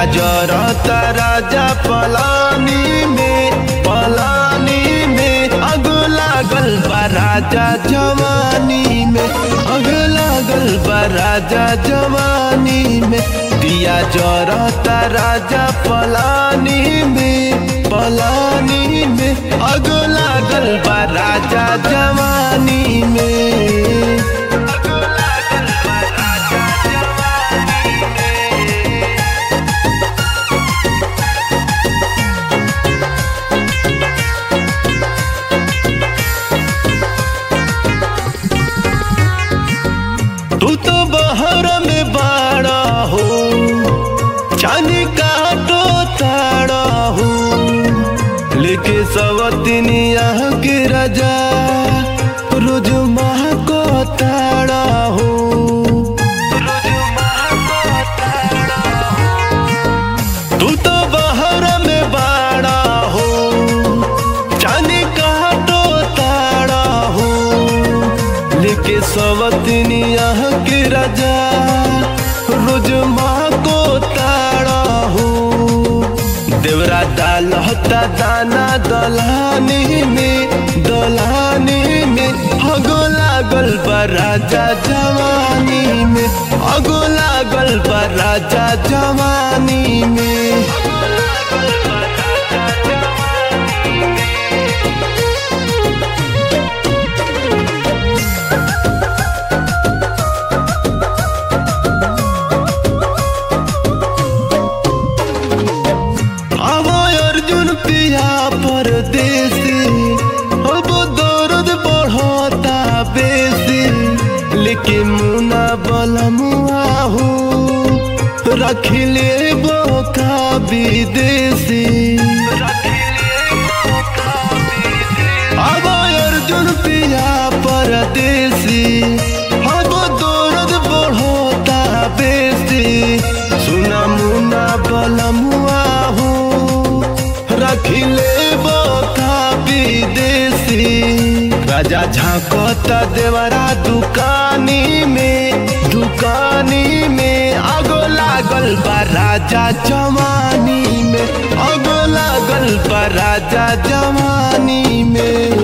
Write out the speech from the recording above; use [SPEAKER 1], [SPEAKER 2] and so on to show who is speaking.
[SPEAKER 1] जरता राजा पलानी में पलानी में अग लागल बा राजा जवानी में अग लागल बा राजा जवानी में दिया जरता राजा पलानी में पलानी में अग लागल बा राजा जवानी में तू तो बाहर में बाड़ा हो चांदी काटो ताड़ा हो लेके सवतनिया के राजा रोज माह को ताड़ा हो तू तो बाहर में बाड़ा हो चांदी काटो ताड़ा हो लेके सवतनिया के राजा रोज माँ को ताड़ा हो देवरा डाल होता दाना दलानी में दलानी में हगो लागल बा राजा जवानी में हगो लागल बा राजा जवानी में अब अर्जुन पिया परदेसी अब दर्द बढ़ता बेसी लेकिन मुना बलमुआ हो रखले बोका विदेशी अब अर्जुन पिया परदेसी अब दर्द बढ़ता बेसी सुना मुना बलमुआ हो रखिले बोका विदेशी राजा झांकता देवरा दुकानी में दुकानी में आगो लागल बा राजा जवानी में आगो लागल बा राजा जवानी में